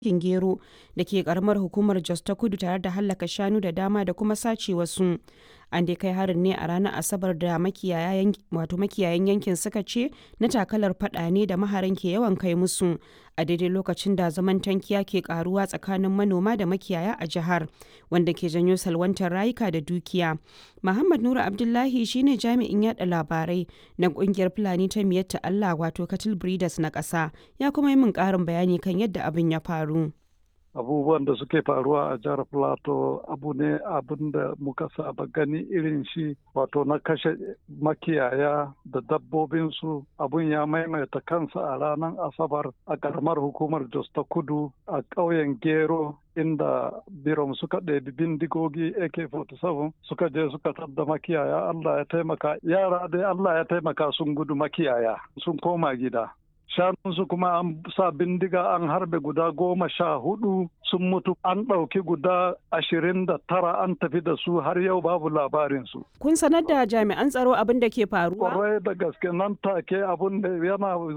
yankin Gero da ke karamar hukumar Jos ta Kudu tare da hallaka shanu da dama da kuma sace wasu. An dai kai harin ne a ranar Asabar da makiyayan yankin suka ce na takalar fada ne da maharan ke yawan kai musu a daidai lokacin da zaman tankiya ke karuwa tsakanin manoma da makiyaya a jihar wanda ke janyo salwantar rayuka da dukiya. Muhammad Nura Abdullahi shine jami'in yada labarai na kungiyar Fulani ta Miyatta Allah wato Cattle Breeders na ƙasa ya kuma yi min ƙarin bayani kan yadda abin ya faru. abubuwan da suke faruwa a jihar plateau abu ne abin da muka saba gani irin shi wato na kashe makiyaya da dabbobinsu abun ya maimaita kansa a ranar asabar a karamar hukumar jos ta kudu a ƙauyen gero inda birom suka ɗebi bindigogi ak-47 suka je suka tadda makiyaya allah ya taimaka yara dai allah ya taimaka sun gudu makiyaya sun koma gida shanunsu kuma an sa bindiga an harbe guda goma sha hudu sun mutu an ɗauki guda ashirin da tara an tafi da su har yau babu labarinsu. Kun sanar da jami'an tsaro abin da ke faruwa? Kwarai da gaske nan take abin da yana